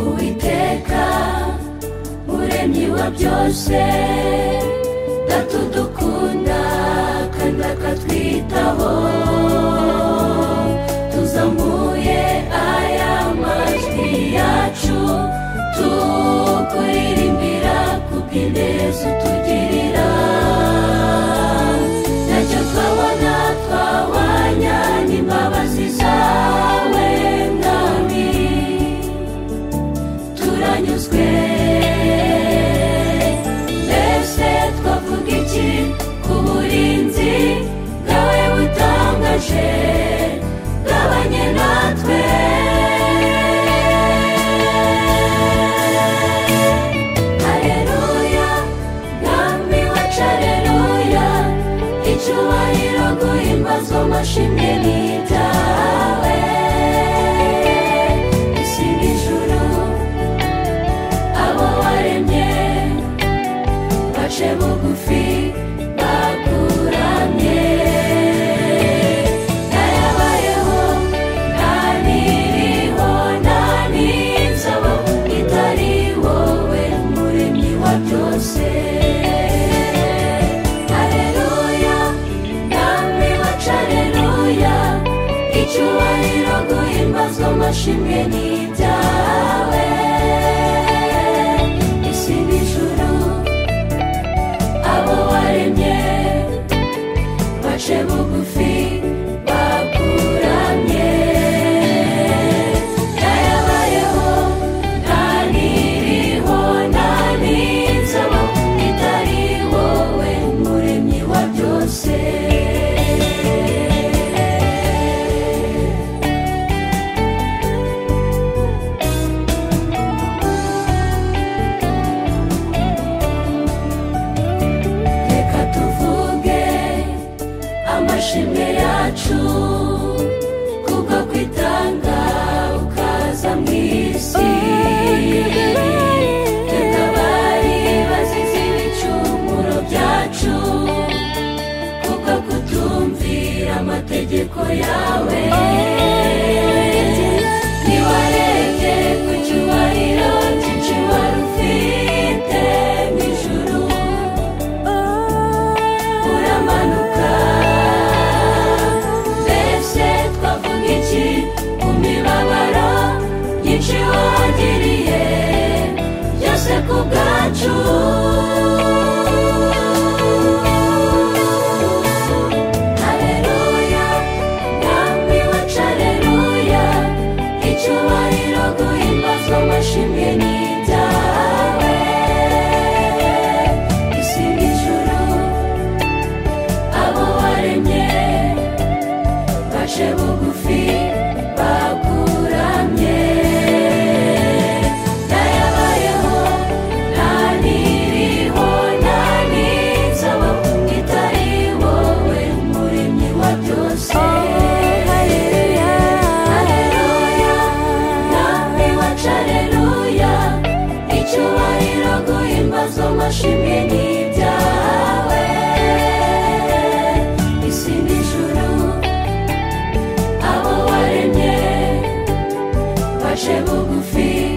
uwiteka muremyi wa byose datudukunda kandi akatwitaho tuzamuye aya majwi yacu tukuririmbira kubw'ineza utugirira ntacyo twabona twawanya n'imbabazi zawe mwami turanyuzwe mbese twavuga iki ku burinzi bwawe butangaje bwabanye natwe hareruya mwami wacu hareruya icyubahiro guhimbazwa amashimwe n'ibyawe isi n'ijuru abo waremye bace bugufi bakuramye narabayeho ntaniriho ntaninzabo itari wowe muremyi wa byose hareruya namwe wacu hareruya icyubahiro guhimbazwa amashimwe n'ibyawe isi n'ijuru abo waremye bace bugufi bakuramye narabayeho ntaniriho ntaninzabo itari wowe muremyi wa byose reka tuvuge amashimwe yacu kubwo kwitanga ukaza mu isi tukabari bazize ibicumuro byacu kubwo kutumvira amategeko yawe ntiwarebye ku cyubahiro cyinshi wari ufite mu ijuru uramanuka mbese twavuga iki ku mibabaro nyinshi wagiriye byose ku bwacu hareruya mwami wacu hareruya icyubahiro guhimbazwa amashimwe ni ibyawe isi n'ijuru abo waremye baje bugufi bakuramye narabayeho ntaniriho ntaninzabo itari wowe muremyi wa byose Haleluya, namwe wacu haleluya, icyubahiro guhimbazwa amashimwe ni ibyawe isi n'ijuru abo waremye baje bugufi